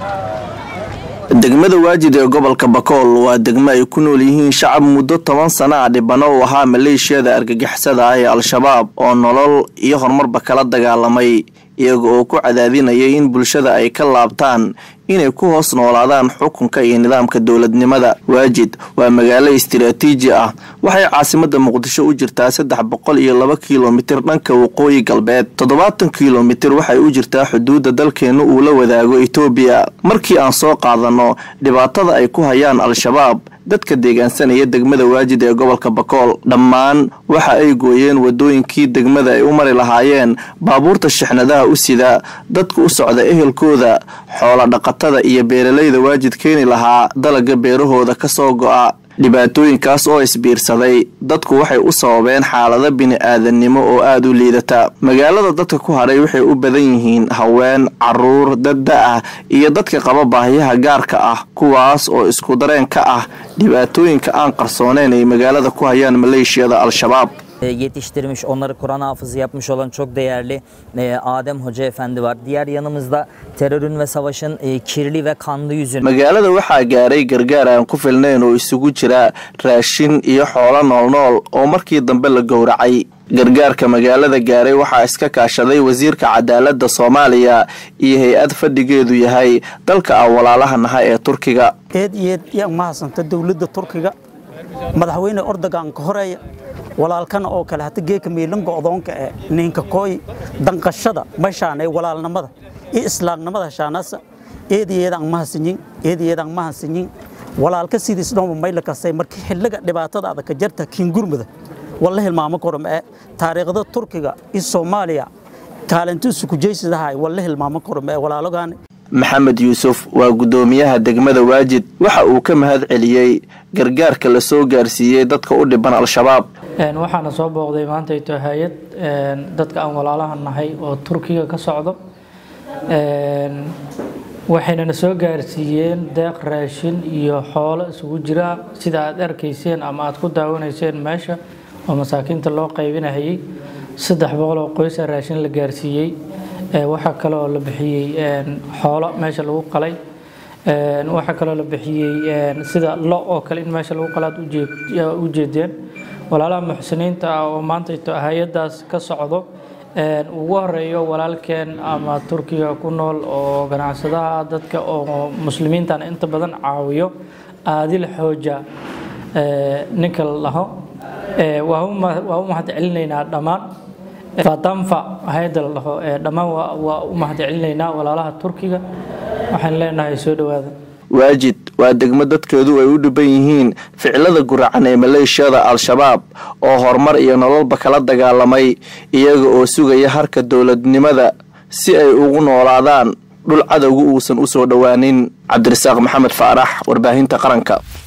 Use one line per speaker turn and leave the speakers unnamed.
degmada waajid ee gobolka bakool waa degmo ay ku nool yihiin shacab muddo toban sana a dhibano u ahaa maleeshiyada argagixisada ah ee al-shabaab oo nolol iyo horumarba kala dagaalamay iyaga oo ku cadaadinayay in bulshada ay ka laabtaan inay ku hoos noolaadaan xukunka iyo nidaamka dowladnimada waajid waa magaalo istiraatiiji ah waxay caasimada muqdisho u jirtaa saddex boqol iyo laba kilomitir dhanka waqooyi galbeed toddobaatan kilomitir waxay u jirtaa xuduudda dalkeenu uu la wadaago etoobiya markii aan soo qaadano dhibaatada ay ku hayaan al-shabaab dadka deegaansanaya degmada waajid ee gobolka bakool dhammaan waxa ay gooyeen wadooyinkii degmada ay u mari lahaayeen baabuurta shixnadaha u sida dadka u socda ehelkooda xoola dhaqatada iyo beeralayda waajid keeni lahaa dalaga beerahooda ka soo go'a dhibaatooyinkaas oo isbiirsaday dadku waxay u sababeen xaalado bini-aadannimo oo aada u liidata magaalada dadka ku hadhay waxay u badan yihiin haween caruur dadda ah iyo dadka qaba baahiyaha gaarka ah kuwaas oo isku dareen ka ah dhibaatooyinka aan qarsooneyn ay magaalada ku hayaan maleeshiyada al-shabaab
yetiştirmiş, onları Kur'an hafızı yapmış olan çok değerli e, Adem Hoca Efendi var. Diğer yanımızda terörün ve savaşın e, kirli ve kanlı yüzünü.
magaalada waxaa gaaray gargaar aan ku filnayn oo isugu jira raashin iyo xoolo noolnool oo markii dambe la gowracay gargaarka magaalada gaaray waxaa iska kaashaday wasiirka cadaaladda soomaaliya iyo hay-ad fadhigeedu yahay dalka aan walaalaha naha ee turkiga
eed iyo eed yaa mahadsanta dowladda turkiga madaxweyne ordogan ka horeeya walaalkana oo kale hata geeka miilan go'doonka ee ninka kooy danqashada mashaan ee walaalnimada iyo islaamnimada shaanasa eed iyo eed aan mahadsanyin eed iyo eed aan mahadsanyin walaalka sidiis dhooma mayla kastay markii xilliga dhibaatada adag ka jarta kiingurmada walla hilmaamo korom ee taariikhda turkiga iyo soomaaliya kaalintiisu ku jeysadahay walla hilmaamo korom ee walaalogaani
maxamed yuusuf waa guddoomiyaha degmada waajid waxa uu ka mahad celiyey gargaarka la soo gaarsiiyey dadka u dhiban al-shabaab
waxaana soo booqday maantayto hay-ad dadka aan walaalaha nahay oo turkiga ka socdo waxaynana soo gaarsiiyeen deeq raashin iyo xoolo isugu jira sida aad arkayseen ama aad ku daawanayseen meesha oo masaakiinta loo qaybinahayay saddex boqol oo qoysa raashin la gaarsiiyey waxaa kaloo la bixiyey xoolo meesha lagu qalay waxaa kaloo la bixiyey sida lo oo kale in meesha lagu qalaad u jeedeen walaalaha muxsiniinta ah oo maantayto hay-adaas ka socdo ugu horeeyo walaalkeen ama turkiga ku nool oo ganacsadaha dadka oo muslimiintan inta badan caawiyo aadil xooja ninka la dhaho waa u mahad celinaynaa dhammaan fatanfa hay-adda la dhaho dhammaan waa u mahad celinaynaa walaalaha turkiga waxaan leenahay soo dhowaada
waajid waa degmo dadkeedu ay u dhiban yihiin ficilada guracan ee maleeshiyada al-shabaab oo horumar iyo nololba kala dagaalamay iyaga oo sugaya harka dowladnimada si ay ugu noolaadaan dhul cadowga uusan u soo dhowaanin cabdirasaaq maxamed faarax warbaahinta qaranka